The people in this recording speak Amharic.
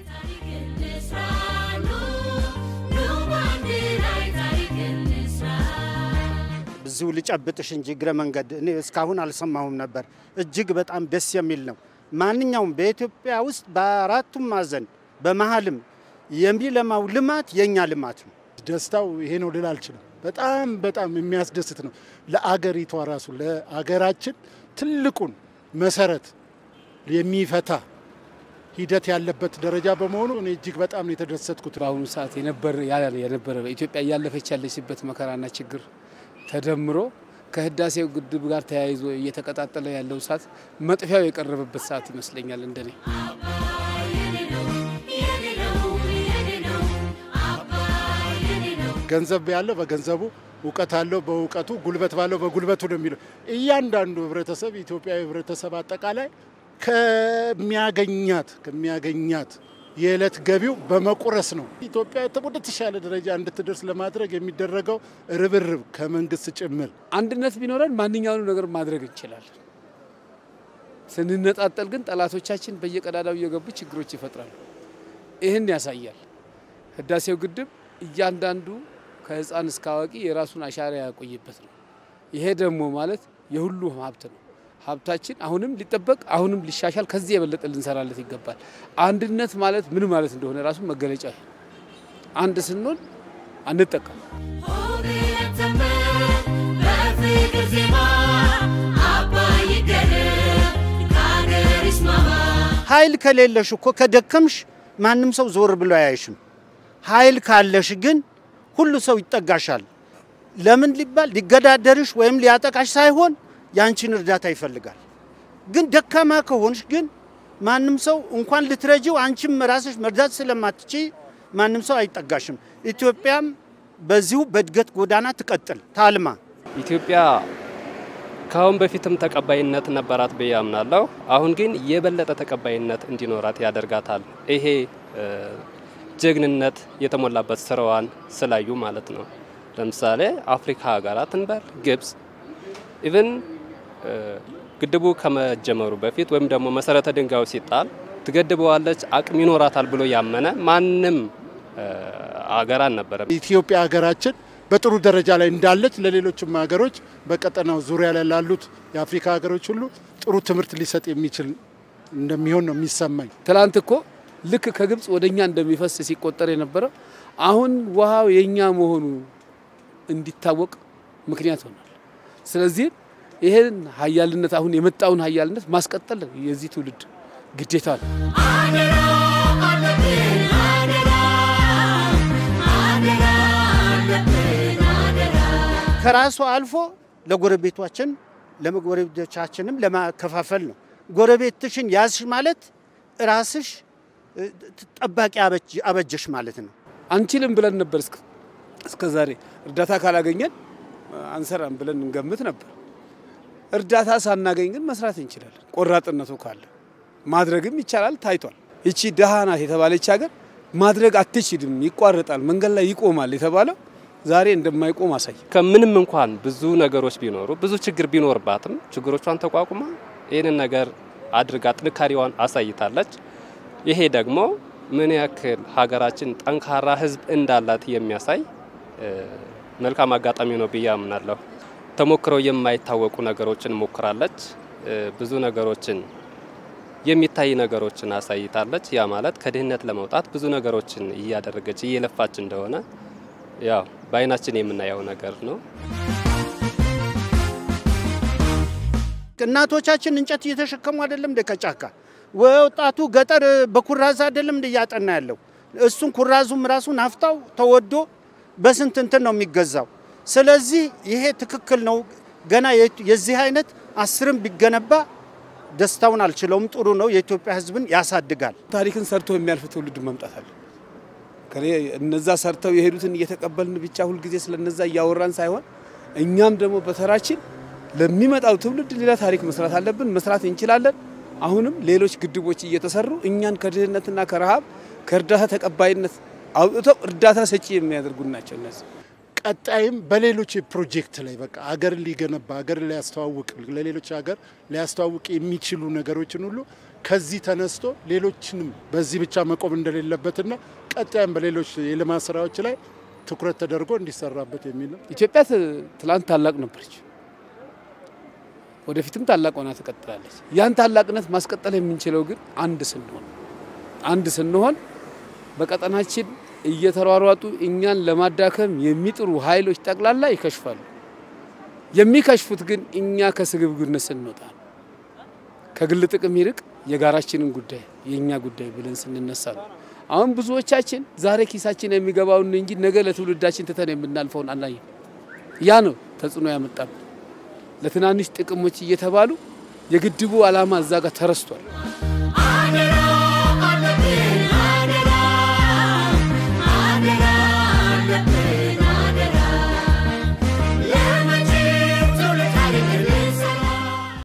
ብዙ ልጨብጥሽ እንጂ እግረ መንገድ እኔ እስካሁን አልሰማሁም ነበር። እጅግ በጣም ደስ የሚል ነው። ማንኛውም በኢትዮጵያ ውስጥ በአራቱም ማዕዘን በመሀልም የሚለማው ልማት የእኛ ልማት ነው። ደስታው ይሄ ነው ልል አልችልም። በጣም በጣም የሚያስደስት ነው። ለአገሪቷ ራሱ ለአገራችን ትልቁን መሰረት የሚፈታ ሂደት ያለበት ደረጃ በመሆኑ እኔ እጅግ በጣም ነው የተደሰትኩት። በአሁኑ ሰዓት የነበረ የነበረ ኢትዮጵያ እያለፈች ያለችበት መከራና ችግር ተደምሮ ከህዳሴው ግድብ ጋር ተያይዞ እየተቀጣጠለ ያለው እሳት መጥፊያው የቀረበበት ሰዓት ይመስለኛል እንደኔ። ገንዘብ ያለው በገንዘቡ፣ እውቀት አለው በእውቀቱ፣ ጉልበት ባለው በጉልበቱ ነው የሚለው እያንዳንዱ ህብረተሰብ ኢትዮጵያዊ ህብረተሰብ አጠቃላይ ከሚያገኛት ከሚያገኛት የዕለት ገቢው በመቁረስ ነው ኢትዮጵያ ወደ ተሻለ ደረጃ እንድትደርስ ለማድረግ የሚደረገው ርብርብ ከመንግስት ጭምር። አንድነት ቢኖረን ማንኛውንም ነገር ማድረግ እንችላለን። ስንነጣጠል ግን ጠላቶቻችን በየቀዳዳው እየገቡ ችግሮች ይፈጥራሉ። ይህን ያሳያል ህዳሴው ግድብ። እያንዳንዱ ከህፃን እስከ አዋቂ የራሱን አሻራ ያቆየበት ነው። ይሄ ደግሞ ማለት የሁሉ ሀብት ነው። ሀብታችን አሁንም ሊጠበቅ አሁንም ሊሻሻል ከዚህ የበለጠ ልንሰራለት ይገባል። አንድነት ማለት ምን ማለት እንደሆነ ራሱ መገለጫ ይሄ አንድ ስንሆን አንጠቀም። ኃይል ከሌለሽ እኮ ከደከምሽ ማንም ሰው ዞር ብሎ አያይሽም። ኃይል ካለሽ ግን ሁሉ ሰው ይጠጋሻል። ለምን ሊባል ሊገዳደርሽ ወይም ሊያጠቃሽ ሳይሆን ያንቺን እርዳታ ይፈልጋል። ግን ደካማ ከሆንሽ ግን ማንም ሰው እንኳን ልትረጂው አንቺም ራስሽ መርዳት ስለማትች ማንም ሰው አይጠጋሽም። ኢትዮጵያም በዚሁ በእድገት ጎዳና ትቀጥል ታልማ። ኢትዮጵያ ከአሁን በፊትም ተቀባይነት ነበራት ብዬ አምናለሁ። አሁን ግን የበለጠ ተቀባይነት እንዲኖራት ያደርጋታል። ይሄ ጀግንነት የተሞላበት ስራዋን ስላዩ ማለት ነው። ለምሳሌ አፍሪካ ሀገራት እንበል ግብጽ ኢቨን ግድቡ ከመጀመሩ በፊት ወይም ደግሞ መሰረተ ድንጋዩ ሲጣል ትገድበዋለች፣ አቅም ይኖራታል ብሎ ያመነ ማንም አገር አልነበረም። ኢትዮጵያ ሀገራችን በጥሩ ደረጃ ላይ እንዳለች ለሌሎችም ሀገሮች በቀጠናው ዙሪያ ላይ ላሉት የአፍሪካ ሀገሮች ሁሉ ጥሩ ትምህርት ሊሰጥ የሚችል እንደሚሆን ነው የሚሰማኝ። ትላንት እኮ ልክ ከግብጽ ወደ እኛ እንደሚፈስ ሲቆጠር የነበረው አሁን ውሃው የእኛ መሆኑ እንዲታወቅ ምክንያት ሆኗል። ስለዚህ ይሄን ሀያልነት አሁን የመጣውን ሀያልነት ማስቀጠል የዚህ ትውልድ ግዴታ ነው። ከራሱ አልፎ ለጎረቤቶቻችን ለጎረቤቶቻችንም ለማከፋፈል ነው። ጎረቤትሽን ያዝሽ ማለት ራስሽ ጠባቂ አበጀሽ ማለት ነው። አንችልም ብለን ነበር እስከ ዛሬ እርዳታ ካላገኘን አንሰራም ብለን እንገምት ነበር። እርዳታ ሳናገኝ ግን መስራት እንችላለን። ቆራጥነቱ ካለ ማድረግም ይቻላል፣ ታይቷል። ይቺ ደሃ ናት የተባለች ሀገር ማድረግ አትችልም፣ ይቋረጣል፣ መንገድ ላይ ይቆማል የተባለው ዛሬ እንደማይቆም አሳይ። ከምንም እንኳን ብዙ ነገሮች ቢኖሩ ብዙ ችግር ቢኖርባትም ችግሮቿን ተቋቁማ ይህንን ነገር አድርጋ ጥንካሬዋን አሳይታለች። ይሄ ደግሞ ምን ያክል ሀገራችን ጠንካራ ሕዝብ እንዳላት የሚያሳይ መልካም አጋጣሚ ነው ብዬ አምናለሁ። ተሞክረው የማይታወቁ ነገሮችን ሞክራለች። ብዙ ነገሮችን የሚታይ ነገሮችን አሳይታለች። ያ ማለት ከድህነት ለመውጣት ብዙ ነገሮችን እያደረገች እየለፋች እንደሆነ ያው በአይናችን የምናየው ነገር ነው። እናቶቻችን እንጨት እየተሸከሙ አይደለም እንደ ከጫካ ወጣቱ ገጠር በኩራዝ አይደለም እንደ እያጠና ያለው እሱን ኩራዙም ራሱ ናፍጣው ተወዶ በስንት እንትን ነው የሚገዛው። ስለዚህ ይሄ ትክክል ነው። ገና የዚህ አይነት አስርም ቢገነባ ደስታውን አልችለውም። ጥሩ ነው። የኢትዮጵያ ሕዝብን ያሳድጋል። ታሪክን ሰርቶ የሚያልፍ ትውልድ መምጣት አለ። እነዛ ሰርተው የሄዱትን እየተቀበልን ብቻ ሁልጊዜ ስለነዛ እያወራን ሳይሆን እኛም ደግሞ በተራችን ለሚመጣው ትውልድ ሌላ ታሪክ መስራት አለብን። መስራት እንችላለን። አሁንም ሌሎች ግድቦች እየተሰሩ እኛን ከድህነትና ከረሃብ ከእርዳታ ተቀባይነት አውጥተው እርዳታ ሰጪ የሚያደርጉ ናቸው እነዚህ። ቀጣይም በሌሎች ፕሮጀክት ላይ በቃ አገርን ሊገነባ አገርን ሊያስተዋውቅ ለሌሎች ሀገር ሊያስተዋውቅ የሚችሉ ነገሮችን ሁሉ ከዚህ ተነስቶ ሌሎችንም በዚህ ብቻ መቆም እንደሌለበትና ቀጣይም በሌሎች የልማት ስራዎች ላይ ትኩረት ተደርጎ እንዲሰራበት የሚል ነው። ኢትዮጵያ ትላንት ታላቅ ነበረች፣ ወደፊትም ታላቅ ሆና ትቀጥላለች። ያን ታላቅነት ማስቀጠል የምንችለው ግን አንድ ስንሆን አንድ ስንሆን በቀጠናችን እየተሯሯጡ እኛን ለማዳከም የሚጥሩ ኃይሎች ጠቅላላ ይከሽፋሉ። የሚከሽፉት ግን እኛ ከስግብግብነት ስንወጣ ነው። ከግል ጥቅም ይልቅ የጋራችንን ጉዳይ የእኛ ጉዳይ ብለን ስንነሳ ነው። አሁን ብዙዎቻችን ዛሬ ኪሳችን የሚገባውን እንጂ ነገ ለትውልዳችን ትተን የምናልፈውን አናይም። ያ ነው ተጽዕኖ ያመጣብን። ለትናንሽ ጥቅሞች እየተባሉ የግድቡ ዓላማ እዛ ጋር ተረስቷል።